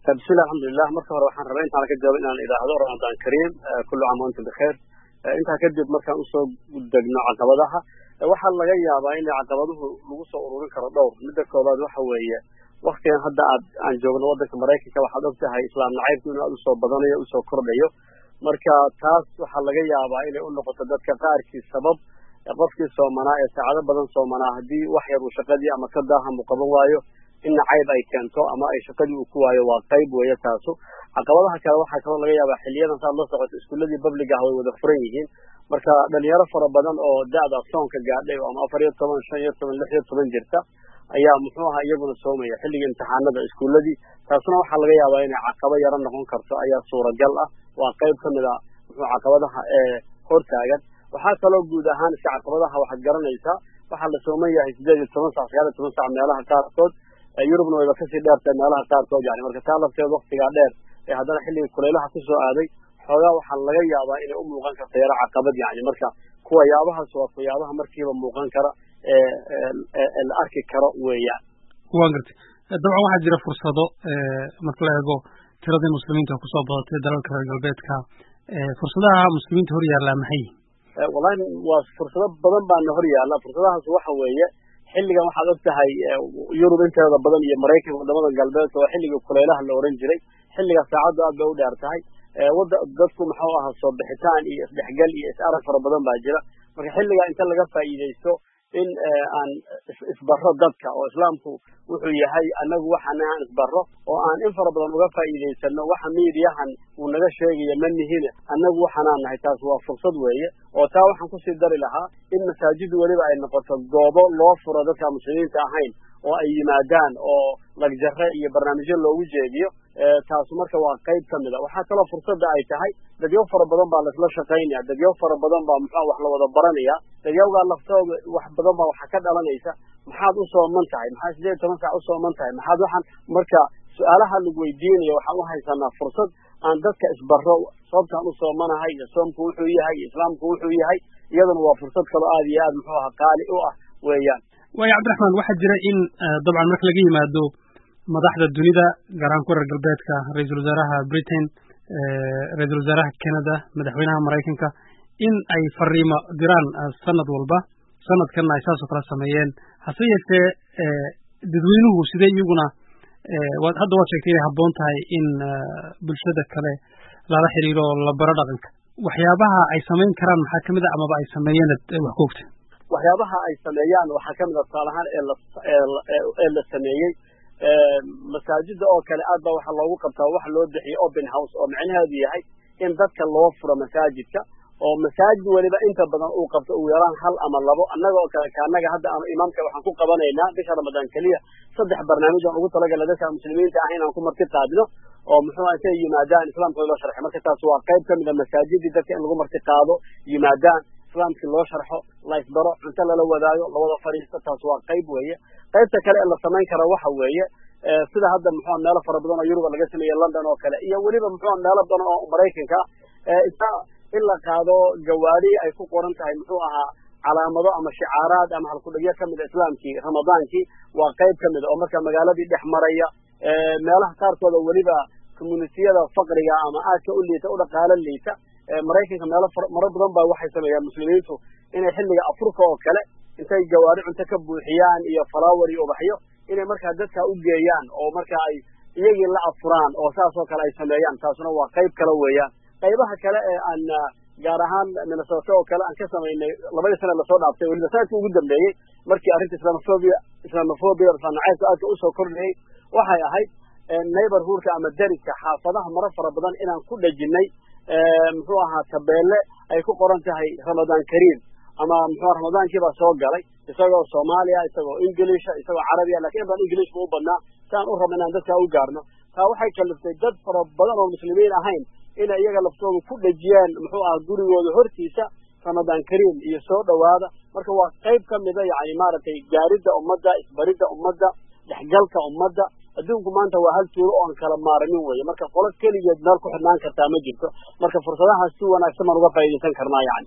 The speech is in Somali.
bismillah alxamdulilah marka hore waxaan rabaa intaan ka jawaabo inaan idhaahdo ramadaan kariim kullu caam wa antum bikheer intaa kadib markaan usoo degno caqabadaha waxaa laga yaabaa in caqabaduhu lagu soo ururin karo dhowr midda koobaad waxa weeye waktigan hadda aad aan joogno waddanka maraykanka waxaad og tahay islaam nacaybku inuu aad usoo badanayo usoo kordhayo marka taas waxaa laga yaabaa inay u noqoto dadka qaarkii sabab qofkii soomanaa ee saacado badan soomanaa haddii wax yar uu shaqadii ama ka daaham uu qaban waayo in nacayb ay keento ama ay shaqadii uu ku waayo waa qayb weeye taasu caqabadaha kale waxaa kaloo laga yaabaa xiliyadan saad la socoto iskuuladii babliga ah way wada furan yihiin marka dhalinyaro fara badan oo da-da soonka gaadhay ama afar iyo toban shan iyo toban lix iyo toban jirta ayaa muxuu ahaa iyaguna soomaya xilliga imtixaanada iskuuladii taasna waxaa laga yaabaa inay caqabo yaro noqon karto ayaa suuragal ah waa qayb ka mid a muxuu caqabadaha ee hortaagan waxaa kaloo guud ahaan iska caqabadaha waxaad garanaysaa waxaa la sooman yahay sideed iyo toban sac sagaal iyo toban sac meelaha qaarkood yurubna wayba kasii dheertahay meelaha qaarkood yani marka taa lafteed waktigaa dheer ee haddana xilligii kulaylaha kusoo aaday xoogaa waxaa laga yaabaa inay u muuqan karto yaro caqabad yani marka kuwa yaabahaas waa kuyaabaha markiiba muuqan kara ee la arki karo weeyaan wa gartay dabcan waxaa jira fursado marka la eego tiradii muslimiinta kusoo badatay dalalka reer galbeedka fursadaha muslimiinta hor yaallaa maxay wallahi waa fursado badan baana hor yaalla fursadahaas waxa weeye xilligan waxaad og tahay yurub inteeda badan iyo maraykanka wadamada galbeedka waa xilligii kulaylaha la ohan jiray xilliga saacaddu aad bay u dheer tahay wada dadku muxuu ahaa soo bixitaan iyo isdhexgal iyo is-arag fara badan baa jira marka xilligaa inta laga faa'iidaysto in aan isbaro dadka oo islaamku wuxuu yahay anagu waxana aan isbaro oo aan in fara badan uga faa'iidaysano waxa miidiyahan uu naga sheegaya ma nihine annagu waxanaan nahay taas waa fursad weeye oo taa waxaan kusii dari lahaa in masaajidu weliba ay noqoto goobo loo furo dadka muslimiinta ahayn oo ay yimaadaan oo lagjare iyo barnaamijyo loogu jeediyo taasu marka waa qayb ka mid a waxaa kaloo fursadda ay tahay dadyo fara badan baa laisla shaqaynaya dadyo fara badan baa muxua wax la wada baranaya dadyawgaa laftooda wax badan baa waxa ka dhalanaysa maxaad u sooman tahay maxaad sideed iyo toban sac u sooman tahay maxaad waxaan marka su-aalaha lagu weydiinayo waxaan u haysanaa fursad aan dadka isbaro sababtaan u soomanahay iyo soomku wuxuu yahay iyo islaamku wuxuu yahay iyaduna waa fursad kaloo aad iyo aad muxuu aha qaali u ah weeyaan waayo cabdiraxmaan waxaa jira in dabcan marka laga yimaado madaxda dunida gaar ahaan kuwa reer galbeedka ra-iisul wasaaraha britain ra-iisul wasaaraha canada madaxweynaha maraykanka in ay fariimo diraan sanad walba sanadkanna ay saasoo kale sameeyeen hase yeeshee dadweynuhu sidee iyaguna hadda waad sheegtay inay habboon tahay in bulshada kale lala xiriiro oo la baro dhaqanka waxyaabaha ay samayn karaan maxaa kamid a amaba ay sameeyeen wax ku ogta waxyaabaha ay sameeyaan waxaa kamid a tusaale ahaan ee la sameeyey masaajida oo kale aad baa waxaa loogu qabtaa waxa loo bixiyey open house oo macnaheedu yahay in dadka loo furo masaajidka oo masaajid weliba inta badan uu qabto ugu yaraan hal ama labo annaga oo kale kaanaga hadda ama imaamka waxaan ku qabanaynaa bisha ramadaan keliya saddex barnaamij aan ugu talagalna dadka muslimiinta ah inaan ku marti qaadno oo muxuu intay yimaadaan islaamka loo sharxay marka taas waa qayb ka mid a masaajidii dadka in lagu marti qaado yimaadaan islaamkii loo sharxo la isbaro cunto lala wadaago lawada fadhiisto taas waa qayb weeye qaybta kale ee la samayn kara waxa weeye sida hadda muxua meelo fara badan oo yuruba laga sameeyey london oo kale iyo weliba muxua meelo badan oo maraykanka ah inta in la qaado gawaadi ay ku qoran tahay muxuu ahaa calaamado ama shicaaraad ama halkudhegyo kamid a islaamkii ramadaankii waa qayb ka mid a oo marka magaaladii dhex maraya meelaha qaarkooda weliba communitiyada faqriga ama aadka u liita u dhaqaalo liita maraykanka meelo maro badan baa waxay sameeyaan muslimiintu inay xilliga afurka oo kale intay gawaari cunto ka buuxiyaan iyo falawar iyo ubaxyo inay markaa dadka u geeyaan oo marka ay iyagii la afuraan oo saas oo kale ay sameeyaan taasuna waa qayb kale weeyaan qaybaha kale ee aan gaar ahaan minnesota oo kale aan ka samaynay labadii sana lasoo dhaaftay weliba sanadkii ugu dambeeyey markii arrinta islamophobia islamophobia islaamnacaybka aadka usoo kordhayay waxay ahayd neighborhoodka ama deriska xaafadaha maro fara badan inaan ku dhejinay muxuu ahaa tabeelle ay ku qoran tahay ramadaan kariim ama muxuu ramadaankii baa soo galay isagoo soomaaliya isagoo inglisha isagoo carabiya lakin in badan ingilishka u badnaa saan u rabna inaan dadkaa u gaarno taa waxay kaliftay dad fara badan oo muslimiin ahayn inay iyaga laftooda ku dhejiyaan muxuu aha gurigooda hortiisa ramadaan kariim iyo soo dhowaada marka waa qayb ka mida yani maaragtay gaaridda ummadda isbaridda ummadda dhexgalka ummadda adduunku maanta waa hal tuulo oo aan kala maaramin weeye marka qolo keligeed meel ku xidhnaan kartaa ma jirto marka fursadahaas si wanaagsan baan uga faa'iidaysan karnaa yani